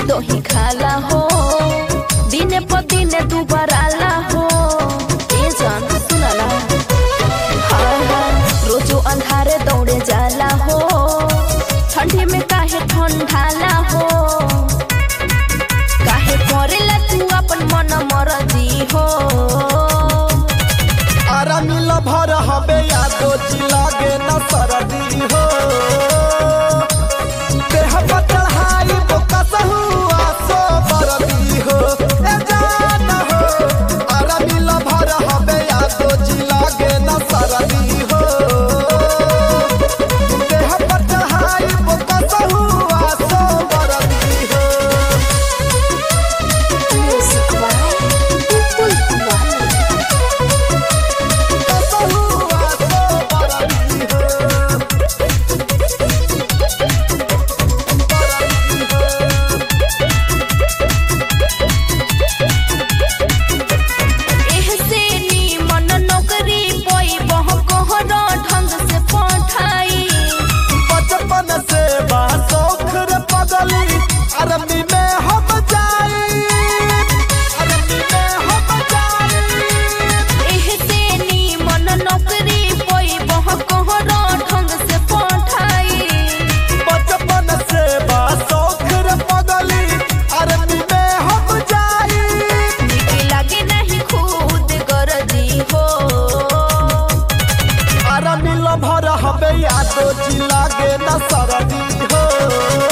दही खाला हो दिने प दिने दुबार आला हो ए जान सुनाला हाँ हाँ रोजो अंधारे दौड़े जाला हो ठंडी में काहे ठंडाला हो काहे करेला तू अपन मन मरजी हो आरा मिल भर हबे यादो जी लागे न सरदी हो देह पर चढ़ाई बोकस हुआ सो बरदी हो ए जान हो आरा मिल भर हबे यादो जी लागे न सरदी हो देह पर चढ़ाई बोकस हुआ सो बरदी हो बोकस हुआ सो बरदी हो एहसे नीमन नौकरी पोई बह कोहर ढंग से पठाई बचपन से बा शौख रे पगली अरबी में हम जाई अरबी में हम जाई एहसे नीमन नौकरी पोई बह कोहर ढंग से पठाई बचपन से बा शौख रे पगली अरबी में हम जाई नीक लागे नहीं खुद गरजी हो अरबी ल भर हबे यादो जी लागे न सरदी हो